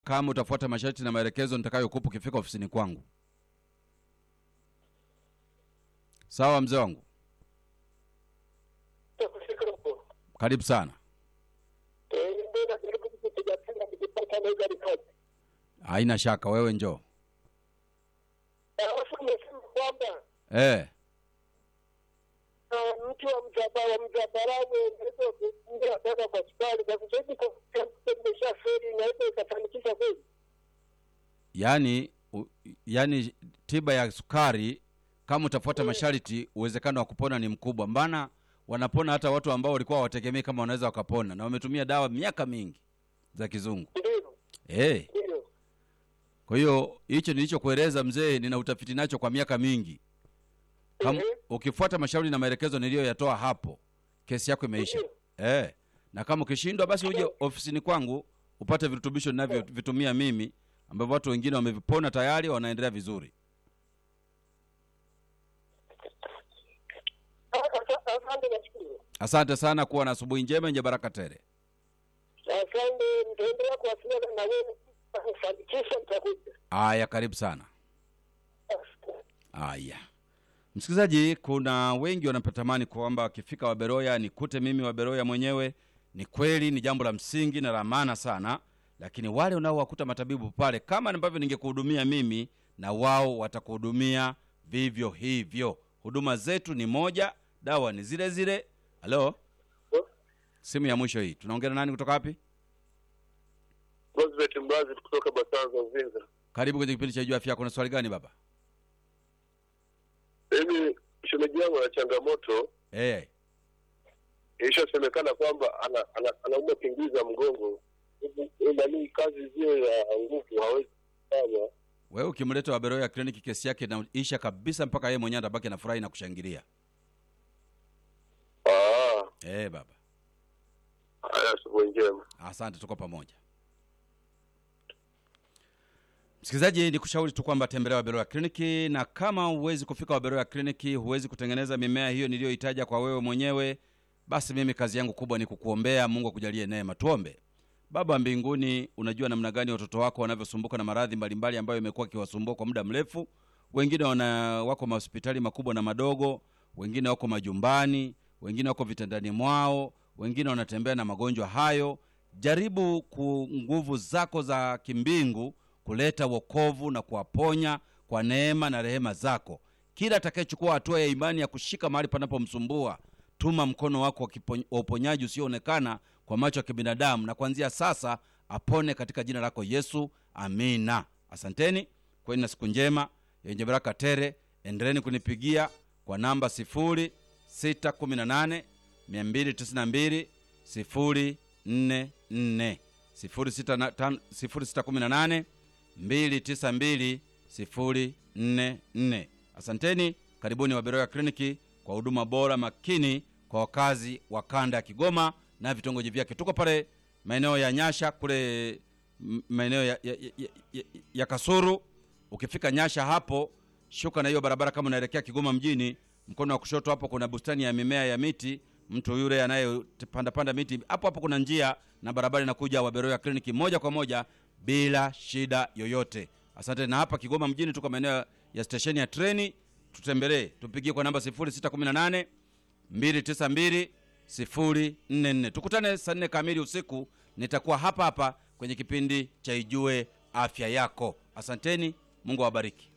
kama utafuata masharti na maelekezo nitakayokupa ukifika ofisini kwangu. Sawa mzee wangu, Takufika huko. karibu sana. Eh, ndio najaribu kupiga tena nikipata naweza ripoti. Haina shaka, wewe njoo. Alafu nimesema kwamba Eh, ah, mtu wa mzaba wa mzabarani unaweza kuingia mpaka kwa hospitali kwa sasa hivi kwa imeshaferi inaweza ikafanikisha kweli. yani, u, yani tiba ya sukari kama utafuata masharti, uwezekano wa kupona ni mkubwa. Mbana wanapona hata watu ambao walikuwa hawategemei kama wanaweza wakapona, na wametumia dawa miaka mingi za kizungu. Ndio, Eh, ndio. kwa hiyo hicho nilichokueleza mzee, nina utafiti nacho kwa miaka mingi. Kama Mhm. ukifuata mashauri na maelekezo niliyoyatoa hapo, kesi yako imeisha. Eh, na kama ukishindwa, basi uje ofisini kwangu upate virutubisho ninavyovitumia mimi ambavyo watu wengine wamevipona tayari, wanaendelea vizuri. Ah, asa- Asante nashukuru. Asante sana, kuwa na asubuhi njema yenye baraka tele. Asante, nitaendelea kuwasiliana na wewe kufanikisha nitakuja. Aya, karibu sana. Asante. Aya, msikilizaji, kuna wengi wanapatamani kwamba wakifika Waberoya nikute mimi Waberoya mwenyewe. Ni kweli, ni jambo la msingi na la maana sana, lakini wale unaowakuta matabibu pale, kama ambavyo ningekuhudumia mimi, na wao watakuhudumia vivyo hivyo. Huduma zetu ni moja, dawa ni zile zile. Halo, simu ya mwisho hii, tunaongea na nani kutoka wapi? Rosbeth Mbazi kutoka Basanza Uvinza. Karibu kwenye kipindi cha Jua Afya Yako. Na swali gani baba? Mimi shemeji yangu ana changamoto, Hey, ilishasemekana kwamba ana, ana, anaumwa pingiza mgongo, nanii kazi zile ya nguvu hawezi kufanya. wewe ukimleta Waberoya kliniki, kesi yake inaisha kabisa, mpaka yeye mwenyewe atabaki na furahi na kushangilia. Ah, Eh, baba, haya, asubuhi njema. asante, tuko pamoja. Msikilizaji, ni kushauri tu kwamba tembelea Waberoya kliniki, na kama huwezi kufika Waberoya kliniki, huwezi kutengeneza mimea hiyo niliyohitaja kwa wewe mwenyewe, basi mimi kazi yangu kubwa ni kukuombea. Mungu akujalie neema. Tuombe. Baba wa mbinguni, unajua namna gani watoto wako wanavyosumbuka na maradhi mbalimbali ambayo imekuwa ikiwasumbua kwa muda mrefu. Wengine wana wako mahospitali makubwa na madogo, wengine wako majumbani, wengine wako vitandani mwao, wengine wanatembea na magonjwa hayo. Jaribu ku nguvu zako za kimbingu kuleta wokovu na kuwaponya kwa neema na rehema zako. Kila atakayechukua hatua ya imani ya kushika mahali panapomsumbua, tuma mkono wako wa kipo- wa uponyaji usioonekana kwa macho ya kibinadamu, na kuanzia sasa apone katika jina lako Yesu, amina. Asanteni, kweni na siku njema yenye baraka tere. Endeleni kunipigia kwa namba 0618 292 044 0618 292 044. Asanteni, karibuni Waberoya kliniki kwa huduma bora makini kwa wakazi wa kanda ya Kigoma na vitongoji vyake. Tuko pale maeneo ya Nyasha kule m- maeneo ya, ya, ya, ya, ya Kasuru. Ukifika Nyasha hapo, shuka na hiyo barabara kama unaelekea Kigoma mjini, mkono wa kushoto hapo kuna bustani ya mimea ya miti. Mtu yule anayepanda panda miti hapo hapo kuna njia na barabara inakuja Waberoya kliniki moja kwa moja bila shida yoyote. Asante. Na hapa Kigoma mjini tuko maeneo ya stesheni ya treni, tutembelee, tupigie kwa namba 0618 292 044. Tukutane saa nne kamili usiku, nitakuwa hapa hapa kwenye kipindi cha Ijue Afya Yako. Asanteni, Mungu awabariki.